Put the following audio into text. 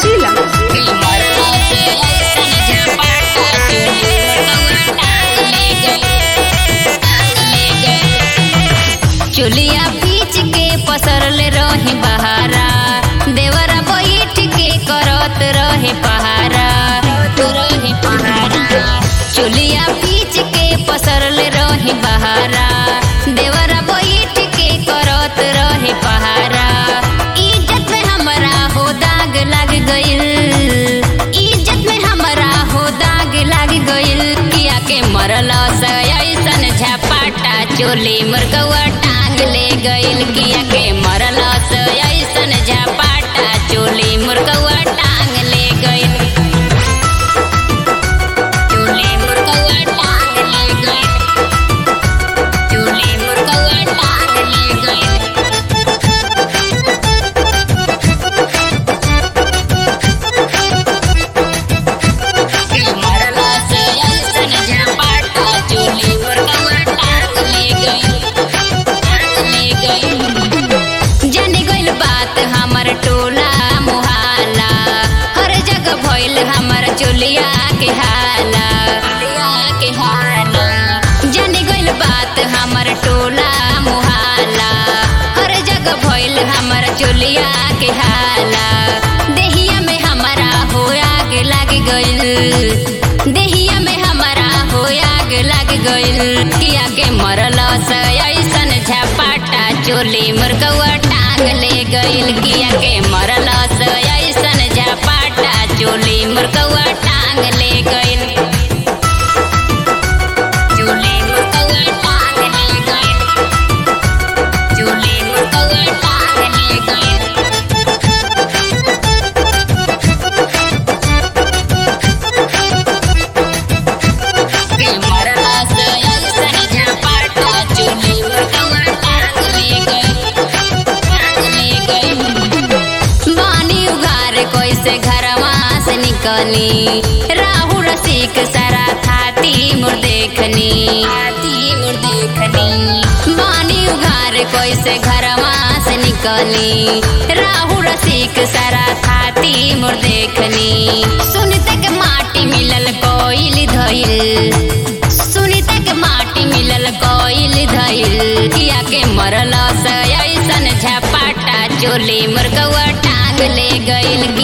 जिला चुलिया पीच के पसरले रही बहारा देवरा बैठ के करत रहे पहारा रहे पहारा चुलिया पीच के पसरले रही बहारा देवरा बैठ के करत रहे पहारा इज्जत में हमरा हो दाग लग गइल इज्जत में हमरा हो दाग लग गइल किया के मरल ऐसन झपाटा चोली मुर्गवा टांग ले गइल किया के मरल ऐसन झपाटा चोली मुर्गवा टांग ले गइल चोली मुर्गवा टांग ले गइल चोली मुर्गवा टांग ले गइल मरला से ऐसन झपाटा चोली मुर्गवा टांग ले गइल टांग ले गइल जाने गइल बात हमर टोला मोहल्ला हर जगह भइल हमर चोलिया के हाला के हाला जाने गइल बात हमर टोला मोहल्ला हर जगह भइल हमर चोलिया के हाला देहिया में हमारा हो आग लग गइल देहिया में हमारा हो आग लग गइल किया के मरल से ऐसन झपाटा चोली मुर्गवा टांग ले गइल किया के मरल से ऐसन झपाटा चोली मुर्गवा टांग ले गइल चोली मुर्गवा टांग ले गइल चोली मुर्गवा टांग ले गइल मरला से ऐसन झपाटा चोली मुर्गवा टांग ले गइल टांग ले गइल बानी उघार कैसे घरवा से निकली राहु रसिक सारा थाती मोर देखनी थाती मोर देखनी बानी उघार कैसे घरवा से निकली राहु रसिक सारा थाती मोर देखनी सुनते के माटी मिलल कोइल धइल सुनीता के माटी मिलल कोइल धइल किया के मरल से ऐसन झपाटा चोली मुर्गवा टांग ले गइल